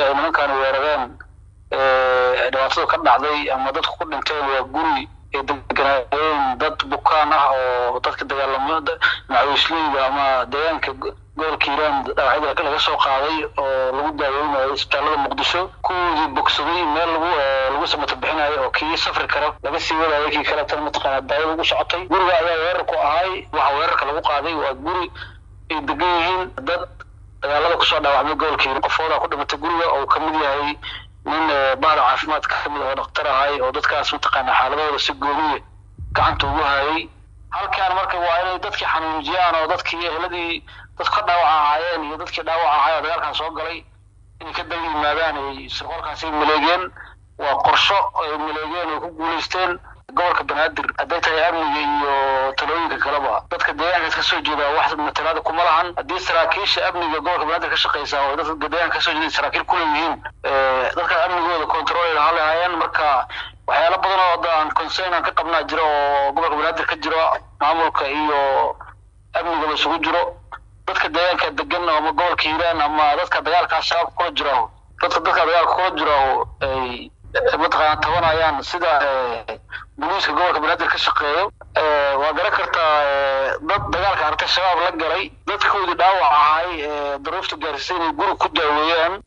guriga ay nimankaani weerareen dhibaatada ka dhacday ama dadku ku dhinteen waa guri ay deganaayeen dad bukaan ah oo dadka dagaalamada macawisleyda ama deegaanka gobolka hiiraan dhaawacyada laga soo qaaday oo lagu daaweynayo isbitaalada muqdisho kuwoodii bogsaday meel lagu lagu samato bixinayo oo kii safri karo laga sii wadayo kii kaleetana mataqaana daawada ugu socotay guriga ayaa weerar ku ahay waxa weerarka lagu qaaday waa guri ay degan yihiin dad dagaalada kusoo dhaawacmay gobolka hiiraan qofooda ku dhimatay guriga oo kamid yahay nin bahda caafimaadka kamid oo dhaktar ahay oo dadkaas mataqaana xaaladooda si gooniya gacanta ugu hayay halkaan marka waa inay dadkii xanuunjiyaan oo dadkii ehladii dadku ka dhaawac ahaayeen iyo dadkii dhaawac ahaay oo dagaalkan soo galay inay ka daba yimaadaan ay sirqoolkaasi maleegeen waa qorsho ay maleegeen oo ku guulaysteen gobolka banaadir hadday tahay amniga iyo talooyinka kaleba dadka deegaankaas ka soo jeeda wax matalaada kuma lahan haddii saraakiisha amniga gobolka banaadir ka shaqeysa oo dadka deegaanka ka soo jeeda saraakiil ku leeyihiin dadkaas amnigooda control lahaa lahaayeen marka waxyaalo badan oo hadda aan concern aan ka qabnaa jiro oo gobolka banaadir ka jiro maamulka iyo amnigaba isugu jiro dadka deegaanka degan ama gobolka hiiraan ama dadka dagaalkaa shabaab kula jiro dadka dadka dagaalka kula jiro ay mataqaana tabanayaan sida booliiska gobolka banaadir ka shaqeeyo waa garan kartaa dad dagaalka artay shabaab la galay dadkoodii dhaawac ahay daruufta gaarsiisay inay guri ku daaweeyaan